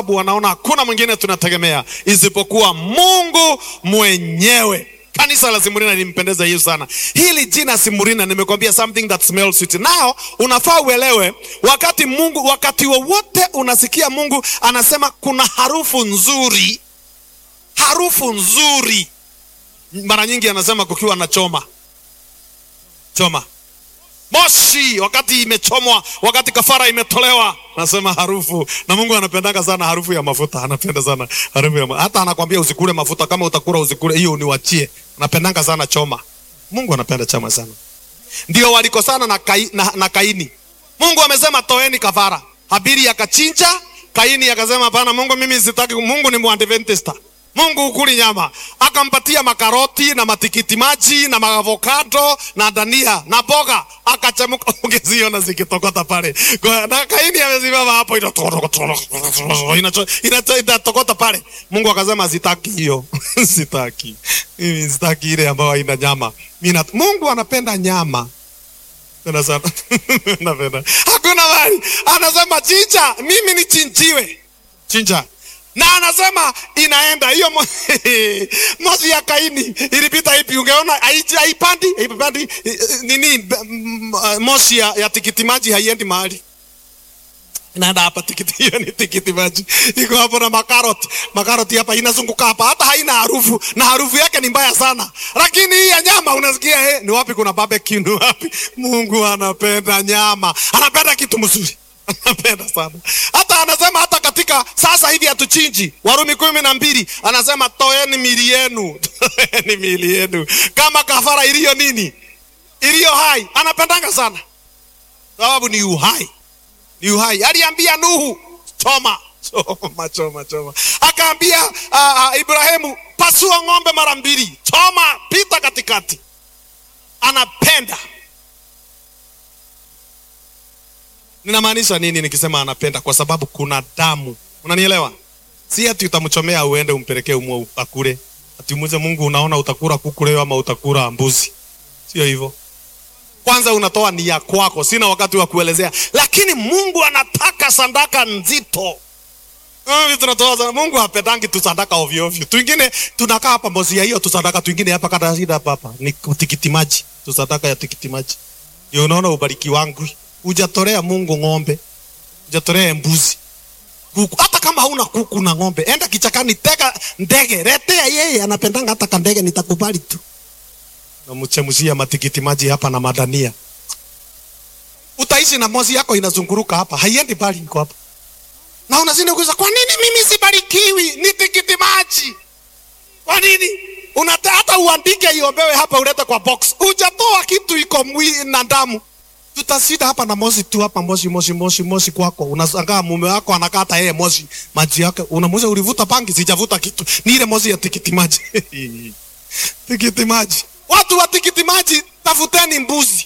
sababu wanaona hakuna mwingine tunategemea isipokuwa Mungu mwenyewe. Kanisa la Simurina limpendeza Yesu sana. Hili jina Simurina, nimekwambia something that smells sweet. Nao unafaa uelewe, wakati Mungu, wakati wowote unasikia Mungu anasema kuna harufu nzuri, harufu nzuri, mara nyingi anasema kukiwa na choma choma moshi wakati imechomwa, wakati kafara imetolewa, nasema harufu. Na Mungu anapendanga sana harufu ya mafuta, anapenda sana harufu ya ma... hata anakwambia usikule mafuta, kama utakula usikule, hiyo uniwachie. Anapendanga sana choma. Mungu anapenda choma sana. Ndio walikosana na, kai, na, na Kaini. Mungu amesema toeni kafara, Habili akachinja, Kaini akasema hapana, Mungu mimi sitaki. Mungu ni Mwadventista Mungu ukuli nyama, akampatia makaroti na matikiti maji na maavokado na dania na boga, akachemuka. Ungeziona zikitokota pale, na Kaini amesimama hapo, inatokota pale. Mungu akasema sitaki hiyo, sitaki mimi, sitaki ile ambayo haina nyama. Mimi Mungu anapenda nyama tena sana napenda, hakuna mali. Anasema chinja, mimi ni chinjiwe, chinja na anasema inaenda hiyo moshi ya Kaini ilipita ipi? Ungeona haipandi haipandi nini? Moshi ya, ya tikiti maji haiendi mahali, inaenda hapa. Tikiti hiyo ni tikiti maji, iko hapo na makaroti. Makaroti hapa inazunguka hapa, hata haina harufu, na harufu yake ni mbaya sana. Lakini hii ya nyama unasikia, he, ni wapi kuna barbecue? Ni wapi? Mungu anapenda nyama, anapenda kitu mzuri anapenda sana. Hata anasema hata katika sasa hivi hatuchinji. Warumi kumi na mbili anasema toeni mili yenu, toeni mili yenu kama kafara iliyo nini, iliyo hai. Anapendanga sana sababu ni uhai, ni uhai. Aliambia Nuhu choma choma choma choma, akaambia uh, uh, Ibrahimu pasua ng'ombe mara mbili, choma, pita katikati. Anapenda Ninamaanisha nini nikisema anapenda? Kwa sababu kuna damu, unanielewa? Si ati utamchomea uende umpelekee umwe akule, ati umuze Mungu, unaona utakula kuku leo ama utakula mbuzi? Sio hivyo. Kwanza unatoa nia kwako, sina wakati wa kuelezea, lakini Mungu anataka sadaka nzito. Tunatoa Mungu hapedangi tu sadaka ovyo ovyo. Twingine tunakaa hapa mbozi ya hiyo tu sadaka, twingine hapa kada shida hapa hapa ni tikiti maji, tu sadaka ya tikiti maji. Ndio unaona ubariki wangu Hujatolea Mungu ng'ombe, hujatolea mbuzi, kuku. Hata kama hauna kuku na ng'ombe, enda kichakani, tega ndege, letea yeye, anapendanga hata kandege, nitakubali tu. Namchemshia matikiti maji hapa na madania, utaishi na mozi yako inazunguruka hapa, haiendi bali, iko hapa na unazidi kuuliza, kwa nini mimi sibarikiwi? Ni tikiti maji, kwa nini? Unata hata uandike iombewe hapa, ulete kwa box, hujatoa kitu, iko mwili na damu tutasida hapa na moshi tu hapa, moshi moshi moshi moshi kwako. Unashangaa mume wako anakata yeye moshi maji yake, unamuuliza ulivuta bangi? Sijavuta kitu, ni ile moshi ya tikiti maji tikiti maji. Watu wa tikiti maji, tafuteni mbuzi.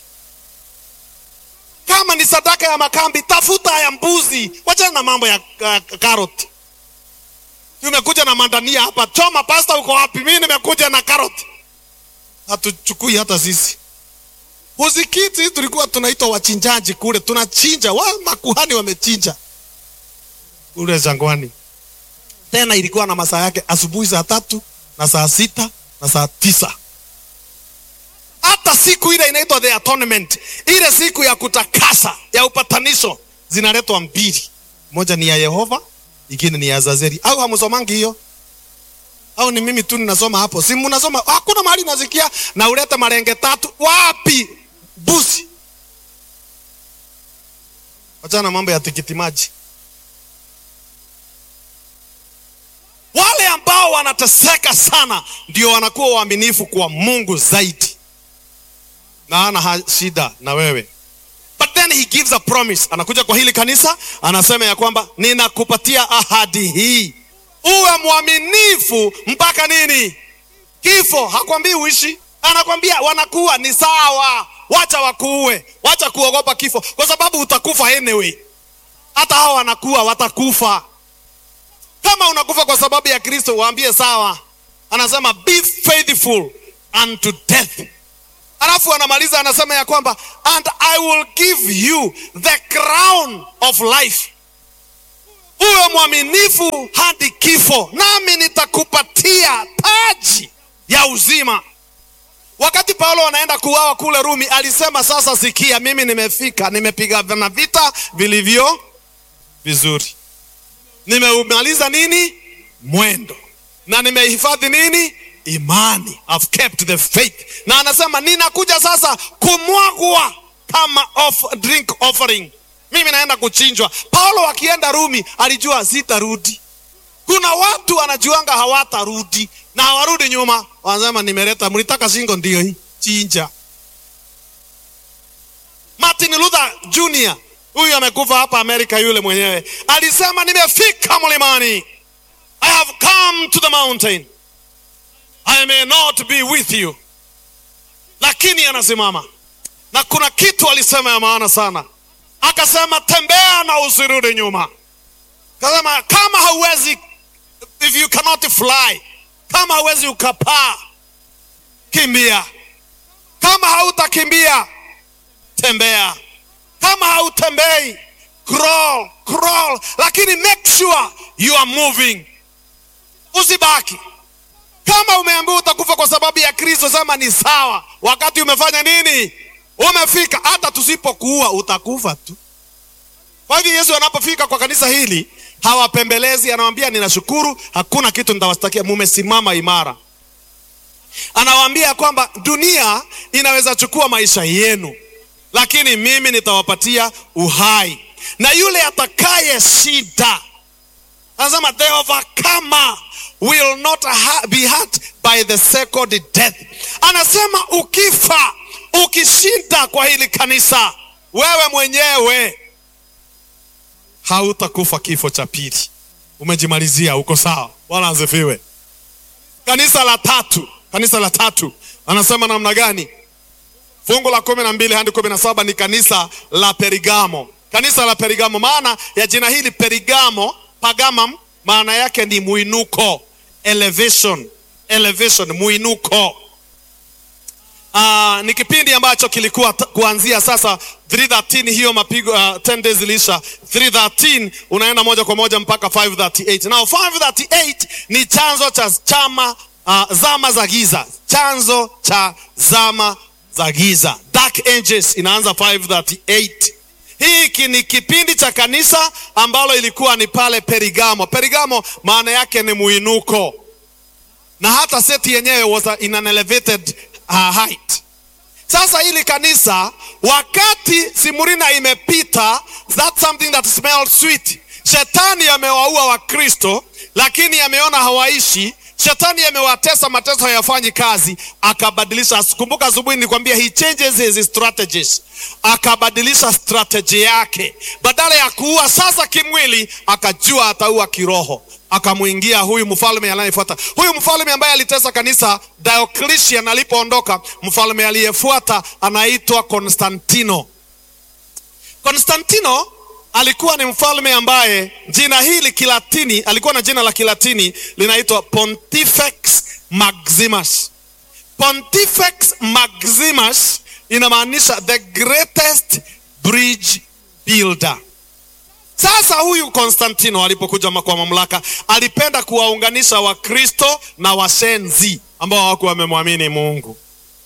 Kama ni sadaka ya makambi, tafuta ya mbuzi, wachana na mambo ya uh, karoti. Tumekuja na mandania hapa, choma pasta, uko wapi? Mimi nimekuja na karoti, hatuchukui hata sisi Uzikiti tulikuwa tunaitwa wachinjaji kule, tunachinja wa makuhani wamechinja kule jangwani. Tena ilikuwa na masaa yake, asubuhi saa tatu na saa sita na saa tisa. Hata siku ile inaitwa the atonement, ile siku ya kutakasa ya upatanisho, zinaletwa mbili, moja ni ya Yehova, ingine ni ya Azazeli. Au hamsomangi hiyo? Au ni mimi tu ninasoma hapo? Si mnasoma? Hakuna mahali nasikia na ulete marenge tatu. Wapi? Busi. Wachana mambo ya tikiti maji. Wale ambao wanateseka sana ndio wanakuwa waaminifu kwa Mungu zaidi, na ana shida na wewe. But then he gives a promise. Anakuja kwa hili kanisa anasema ya kwamba ninakupatia ahadi hii uwe mwaminifu mpaka nini? Kifo. Hakwambii uishi, anakwambia wanakuwa ni sawa, wacha wakuue, wacha kuogopa kifo, kwa sababu utakufa anyway. Hata hao wanakuwa watakufa. Kama unakufa kwa sababu ya Kristo, waambie sawa. Anasema be faithful unto death. Alafu anamaliza anasema ya kwamba and I will give you the crown of life uwe mwaminifu hadi kifo, nami nitakupatia taji ya uzima. Wakati Paulo anaenda kuuawa kule Rumi, alisema sasa, sikia, mimi nimefika, nimepiga na vita vilivyo vizuri, nimeumaliza nini mwendo, na nimehifadhi nini imani, I've kept the faith. Na anasema ninakuja sasa kumwagwa kama off, drink offering, mimi naenda kuchinjwa. Paulo akienda Rumi alijua sitarudi. Kuna watu wanajuanga hawatarudi na hawarudi nyuma, wanasema nimeleta, mlitaka shingo, ndio hii chinja. Martin Luther Jr. huyu amekufa hapa Amerika, yule mwenyewe alisema nimefika mlimani, I have come to the mountain, I may not be with you, lakini anasimama na kuna kitu alisema ya maana sana, akasema tembea na usirudi nyuma. Akasema kama hauwezi, if you cannot fly, kama hauwezi ukapaa, kimbia. Kama hautakimbia, tembea. Kama hautembei, crawl, crawl, lakini make sure you are moving. Usibaki kama umeambiwa utakufa kwa sababu ya Kristo, sema ni sawa. Wakati umefanya nini? Umefika. Hata tusipokuua utakufa tu. Kwa hivyo Yesu anapofika kwa kanisa hili hawapembelezi, anawaambia ninashukuru, hakuna kitu nitawastakia, mumesimama imara. Anawaambia kwamba dunia inaweza chukua maisha yenu, lakini mimi nitawapatia uhai, na yule atakaye shida, anasema the overcomer will not ha be hurt by the second death. Anasema ukifa, ukishinda kwa hili kanisa, wewe mwenyewe hautakufa kifo cha pili, umejimalizia, uko sawa. Bwana asifiwe. Kanisa la tatu, kanisa la tatu anasema namna gani? Fungu la kumi na mbili hadi kumi na saba ni kanisa la Perigamo. Kanisa la Perigamo, maana ya jina hili Perigamo, pagamam, maana yake ni muinuko, elevation, elevation, muinuko. Uh, ni kipindi ambacho kilikuwa kuanzia sasa 313 hiyo mapigo uh, 10 days ilisha 313 unaenda moja kwa moja mpaka 538 now 538 ni chanzo cha chama uh, zama za giza chanzo cha zama za giza dark ages inaanza 538 hiki ni kipindi cha kanisa ambalo ilikuwa ni pale Perigamo Perigamo maana yake ni muinuko na hata seti yenyewe was in an elevated uh, height. Sasa hili kanisa wakati Simurina imepita, that's something that smells sweet. Shetani amewaua Wakristo, lakini ameona hawaishi. Shetani amewatesa, mateso hayafanyi kazi, akabadilisha. Kumbuka asubuhi nilikwambia he changes his strategies, akabadilisha strategy yake. Badala ya kuua sasa kimwili, akajua ataua kiroho akamwingia huyu mfalme anayefuata. Huyu mfalme ambaye alitesa kanisa, Diocletian alipoondoka, mfalme aliyefuata anaitwa Konstantino. Konstantino alikuwa ni mfalme ambaye jina hili Kilatini, alikuwa na jina la Kilatini linaitwa Pontifex Maximus. Pontifex Maximus inamaanisha the greatest bridge builder. Sasa huyu Konstantino alipokuja kwa mamlaka alipenda kuwaunganisha Wakristo na washenzi ambao hawakuwa wamemwamini Mungu,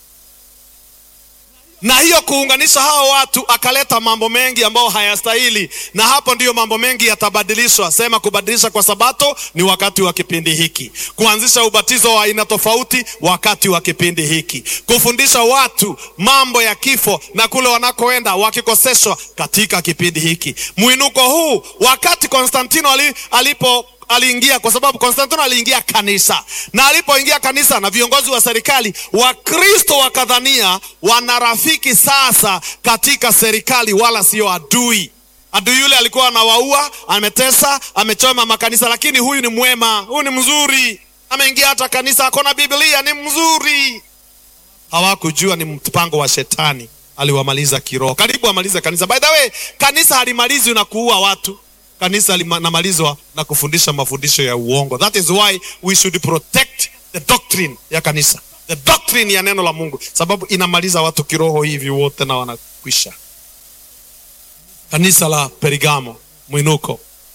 na hiyo kuunganisha hao watu akaleta mambo mengi ambayo hayastahili, na hapo ndiyo mambo mengi yatabadilishwa. Sema kubadilisha kwa Sabato ni wakati wa kipindi hiki, kuanzisha ubatizo wa aina tofauti wakati wa kipindi hiki, kufundisha watu mambo ya kifo na kule wanakoenda wakikoseshwa katika kipindi hiki. Mwinuko huu wakati Konstantino ali, alipo aliingia kwa sababu Konstantino aliingia kanisa, na alipoingia kanisa na viongozi wa serikali, Wakristo wakadhania wana rafiki sasa katika serikali, wala sio adui. Adui yule alikuwa anawaua, ametesa, amechoma makanisa, lakini huyu ni mwema, huyu ni mzuri, ameingia hata kanisa, akona Biblia, ni mzuri. Hawakujua ni mpango wa shetani, aliwamaliza kiroho, karibu amalize kanisa. By the way, kanisa halimalizwi na kuua watu kanisa linamalizwa na kufundisha mafundisho ya uongo. That is why we should protect the doctrine ya kanisa, the doctrine ya neno la Mungu, sababu inamaliza watu kiroho hivi wote na wanakwisha. Kanisa la Perigamo, mwinuko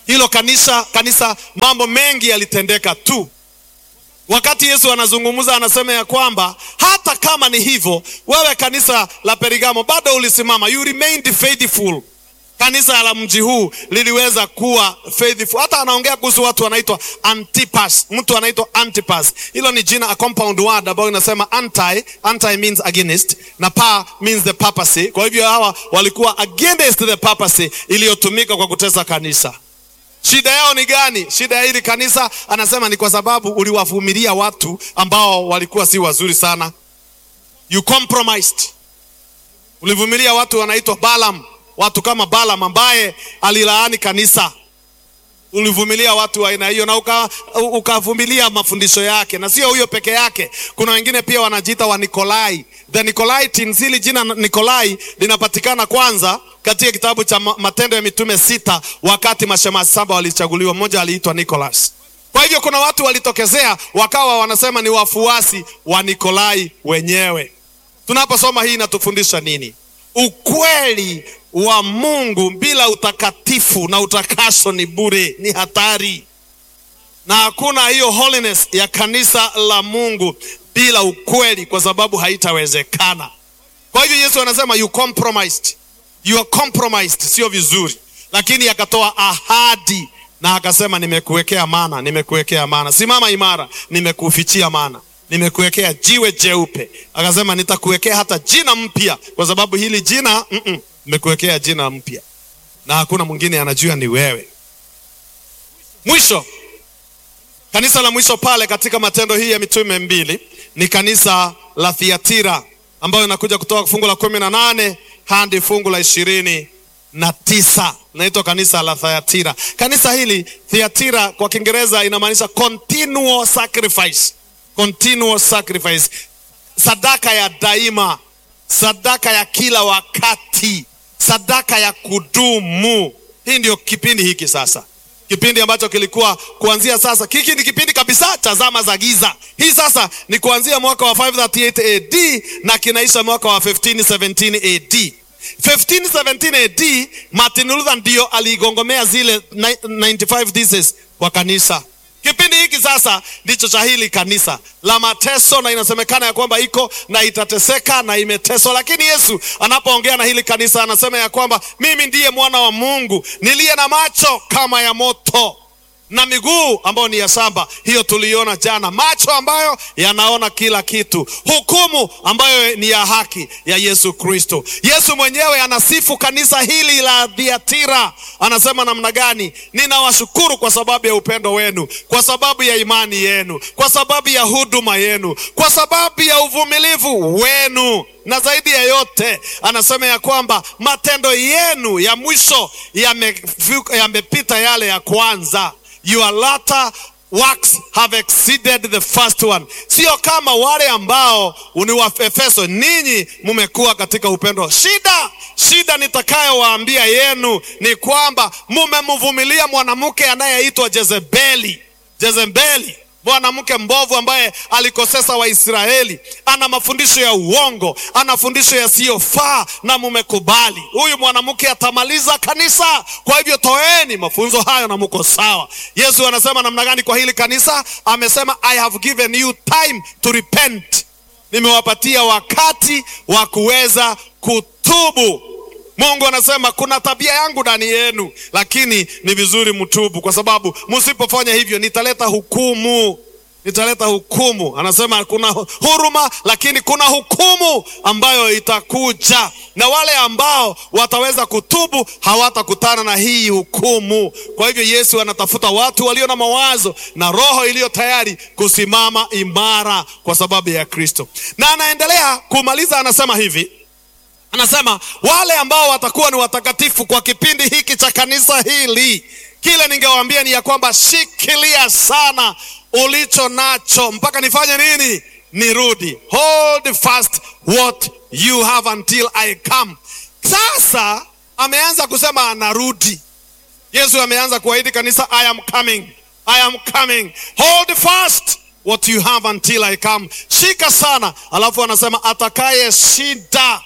hilo kanisa kanisa, mambo mengi yalitendeka tu. Wakati Yesu anazungumza, anasema ya kwamba hata kama ni hivyo, wewe kanisa la Pergamo bado ulisimama, you remained faithful. Kanisa la mji huu liliweza kuwa faithful. Hata anaongea kuhusu watu wanaitwa Antipas, mtu anaitwa Antipas. Hilo ni jina, a compound word ambayo inasema anti. Anti means against na pa means the papacy. Kwa hivyo hawa walikuwa against the papacy iliyotumika kwa kutesa kanisa. Shida yao ni gani? Shida ya hili kanisa anasema ni kwa sababu uliwavumilia watu ambao walikuwa si wazuri sana. You compromised. Ulivumilia watu wanaitwa Balaam, watu kama Balaam ambaye alilaani kanisa. Ulivumilia watu wa aina hiyo na ukavumilia uka mafundisho yake, na sio huyo peke yake. Kuna wengine pia wanajiita wa Nikolai, the Nicolaitans. Hili jina Nikolai linapatikana kwanza katika kitabu cha Matendo ya Mitume sita, wakati mashemasi saba walichaguliwa, mmoja aliitwa Nicholas. Kwa hivyo kuna watu walitokezea wakawa wanasema ni wafuasi wa Nikolai wenyewe. Tunaposoma hii inatufundisha nini? Ukweli wa Mungu bila utakatifu na utakaso ni bure, ni hatari, na hakuna hiyo holiness ya kanisa la Mungu bila ukweli, kwa sababu haitawezekana. Kwa hivyo Yesu anasema you compromised, you are compromised, sio vizuri, lakini akatoa ahadi na akasema nimekuwekea mana, nimekuwekea mana, simama imara, nimekufichia mana nimekuwekea jiwe jeupe. Akasema nitakuwekea hata jina mpya, kwa sababu hili jina mm -mm, nimekuwekea jina mpya na hakuna mwingine anajua ni wewe. Mwisho, kanisa la mwisho pale katika Matendo hii ya Mitume mbili ni kanisa la Thiatira, ambayo inakuja kutoka fungu la kumi na nane hadi fungu la ishirini na tisa naitwa kanisa la Thiatira. Kanisa hili Thiatira kwa Kiingereza inamaanisha continual sacrifice continual sacrifice, sadaka ya daima, sadaka ya kila wakati, sadaka ya kudumu. Hii ndio kipindi hiki sasa, kipindi ambacho kilikuwa kuanzia sasa. Hiki ni kipindi kabisa cha zama za giza. Hii sasa ni kuanzia mwaka wa 538 AD na kinaisha mwaka wa 1517 AD. 1517 AD Martin Luther ndio aligongomea zile 95 theses kwa kanisa. Kipindi hiki sasa ndicho cha hili kanisa la mateso, na inasemekana ya kwamba iko na itateseka na imeteswa, lakini Yesu anapoongea na hili kanisa anasema ya kwamba mimi ndiye mwana wa Mungu niliye na macho kama ya moto na miguu ambayo ni ya shamba. Hiyo tuliona jana, macho ambayo yanaona kila kitu, hukumu ambayo ni ya haki ya Yesu Kristo. Yesu mwenyewe anasifu kanisa hili la Thiatira, anasema namna gani? Ninawashukuru kwa sababu ya upendo wenu, kwa sababu ya imani yenu, kwa sababu ya huduma yenu, kwa sababu ya uvumilivu wenu na zaidi ya yote anasema ya kwamba matendo yenu ya mwisho yamepita ya yale ya kwanza. Your latter works have exceeded the first one. Sio kama wale ambao ni wa Efeso, ninyi mumekuwa katika upendo. Shida shida nitakayowaambia yenu ni kwamba mumemvumilia mwanamke anayeitwa Jezebeli. Jezebeli mwanamke mbovu ambaye alikosesa Waisraeli, ana mafundisho ya uongo, ana fundisho yasiyofaa, na mumekubali huyu mwanamke atamaliza kanisa. Kwa hivyo toeni mafunzo hayo na muko sawa. Yesu anasema namna gani kwa hili kanisa? Amesema I have given you time to repent, nimewapatia wakati wa kuweza kutubu. Mungu anasema kuna tabia yangu ndani yenu, lakini ni vizuri mtubu, kwa sababu msipofanya hivyo nitaleta hukumu, nitaleta hukumu. Anasema kuna huruma, lakini kuna hukumu ambayo itakuja, na wale ambao wataweza kutubu hawatakutana na hii hukumu. Kwa hivyo Yesu anatafuta watu walio na mawazo na roho iliyo tayari kusimama imara kwa sababu ya Kristo, na anaendelea kumaliza, anasema hivi anasema wale ambao watakuwa ni watakatifu kwa kipindi hiki cha kanisa hili, kile ningewaambia ni ya kwamba shikilia sana ulicho nacho mpaka nifanye nini? Nirudi. Hold fast what you have until I come. Sasa ameanza kusema anarudi. Yesu ameanza kuahidi kanisa, I am coming, I am coming. Hold fast what you have until I come. Shika sana, alafu anasema atakaye shida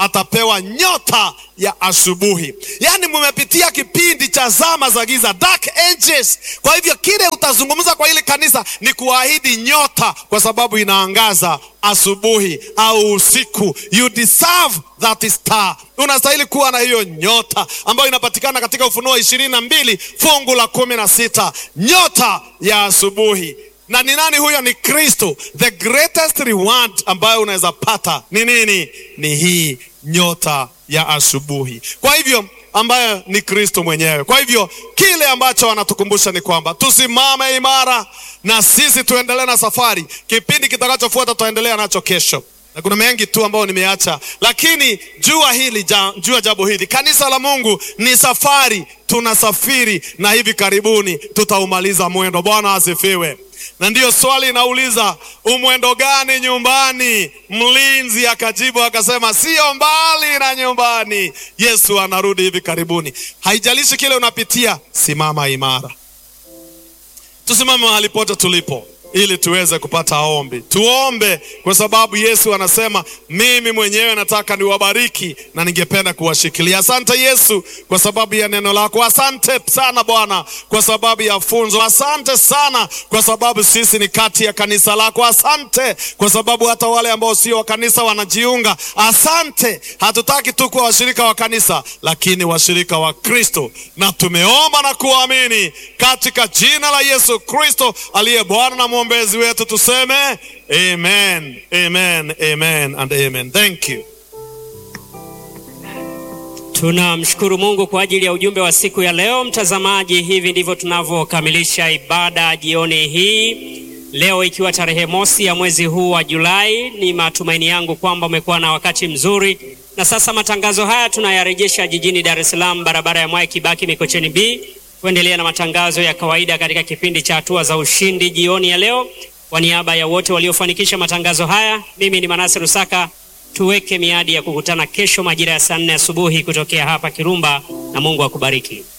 atapewa nyota ya asubuhi. Yaani mumepitia kipindi cha zama za giza, dark ages. Kwa hivyo kile utazungumza kwa hili kanisa ni kuahidi nyota, kwa sababu inaangaza asubuhi au usiku. You deserve that star. Unastahili kuwa na hiyo nyota ambayo inapatikana katika Ufunuo ishirini na mbili fungu la kumi na sita nyota ya asubuhi. Na ni nani huyo? Ni Kristo. The greatest reward ambayo unaweza pata ni nini? Ni hii nyota ya asubuhi. Kwa hivyo ambayo ni Kristo mwenyewe. Kwa hivyo kile ambacho wanatukumbusha ni kwamba tusimame imara na sisi tuendelee na safari. Kipindi kitakachofuata tutaendelea nacho kesho, na kuna mengi tu ambayo nimeacha, lakini jua hili ja, jua jambo hili, kanisa la Mungu ni safari, tunasafiri na hivi karibuni tutaumaliza mwendo. Bwana asifiwe. Na ndiyo swali inauliza umwendo gani nyumbani? Mlinzi akajibu akasema, sio mbali na nyumbani, Yesu anarudi hivi karibuni. Haijalishi kile unapitia, simama imara. Tusimame mahali pote tulipo ili tuweze kupata ombi. Tuombe kwa sababu Yesu anasema mimi mwenyewe nataka niwabariki na ningependa kuwashikilia. Asante Yesu kwa sababu ya neno lako. Asante sana Bwana kwa sababu ya funzo. Asante sana kwa sababu sisi ni kati ya kanisa lako. Asante kwa sababu hata wale ambao sio wa kanisa wanajiunga. Asante, hatutaki tu kuwa washirika wa kanisa, lakini washirika wa Kristo, na tumeomba na kuamini katika jina la Yesu Kristo aliye Bwana na mwombezi wetu, tuseme amen, amen, amen and amen. Thank you. Tunamshukuru Mungu kwa ajili ya ujumbe wa siku ya leo. Mtazamaji, hivi ndivyo tunavyokamilisha ibada jioni hii leo, ikiwa tarehe mosi ya mwezi huu wa Julai. Ni matumaini yangu kwamba umekuwa na wakati mzuri, na sasa matangazo haya tunayarejesha jijini Dar es Salaam, barabara ya Mwai Kibaki, Mikocheni B, kuendelea na matangazo ya kawaida katika kipindi cha hatua za ushindi jioni ya leo. Kwa niaba ya wote waliofanikisha matangazo haya, mimi ni Manase Rusaka. Tuweke miadi ya kukutana kesho majira ya saa nne asubuhi kutokea hapa Kirumba, na Mungu akubariki.